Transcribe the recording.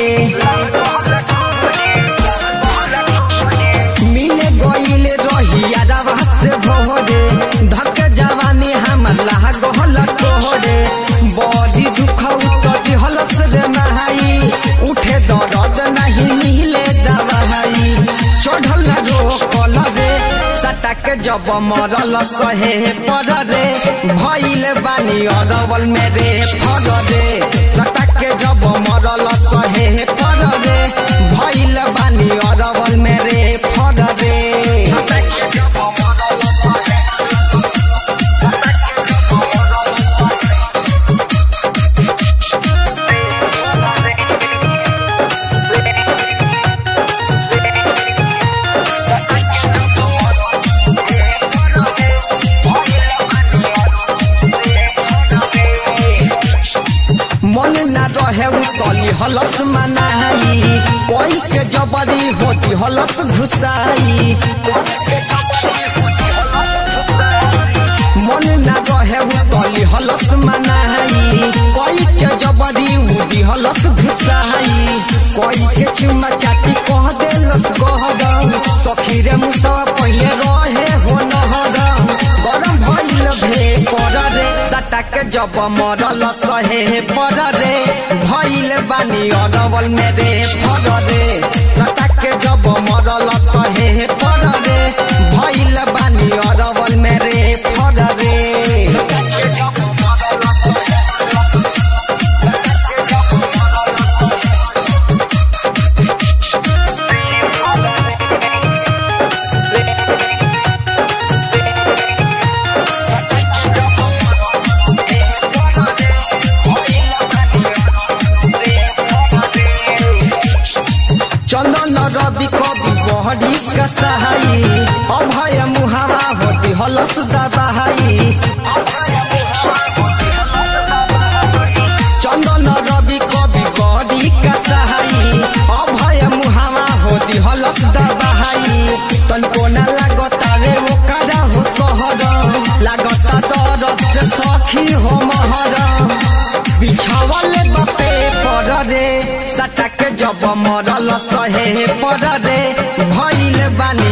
रे मिले गईले रहिया रवा से भोरे धक जवानी हमर लाह गहल तोहरे बड़ी दुख उतर हलस रे नहाई उठे दर्द नहीं मिले दवाई चढ़ल रोकल रे सटक जब मरल सहे पर रे भइल बानी अरवल में रे फर रे सटक जब मरल सहे पर रे भइल बानी अरवल में रे फर रे मन न रहे उतली हलस मनाई कोई के जबरी होती हलस घुसाई मन न रहे उतली हलस मनाई कोई के जबरी होती हलस घुसाई कोई के चुमा चाटी कह देलस गहरम सखी रे मुसवा पहिले रहे हो नहरम गरम भइल भे कर रे सटक जब मरल सहे पर रे भइल बानी अरवल में रे फर रे सटक जब मरल सहे पर रे भइल बानी अरवल में रे फर रे चंदन रवि कवि बहरी कसाई अभय मुहावा होती हलस दबाई चंदन रवि कवि बहरी कसाई अभय मुहावा होती हलस दबाई तनको न लागता रे ओकरा हो सहर लागता दरद से सखी हो महर बिछावल बपे पर रे सटक जब मरल सहे पर रे भइल बानी